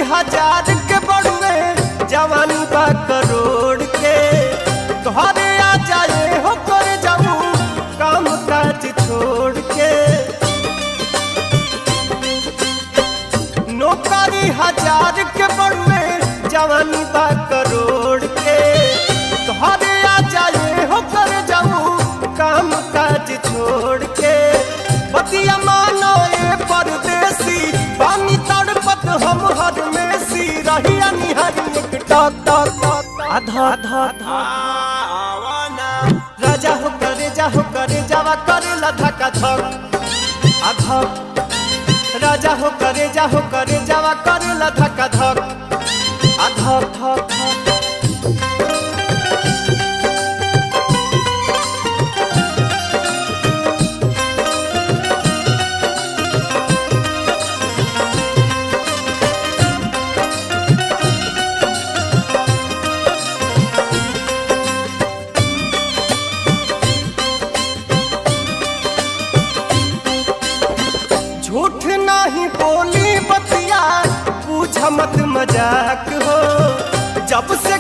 हजार के बड़ुए जवानी बा करोड़ के घरे आ जाए हो कर जाऊं काम काज छोड़ के नौकरी हजार के बड़ुए जवानी बा करोड़ के घरे आ जाए हो कर जाऊं काम काज छोड़ के बतिया मानो ए परदेसी पानी तड़पत हम हर में सी रहिया निहारी एक टक टक टक आधा आधा आधा राजा हो करे जा हो करे जावा करे लधा का धक आधा राजा हो करे जा हो करे जावा करे लधा का धक आधा धक धक झूठ नहीं बोली बतिया पूछ मत मजाक हो जब से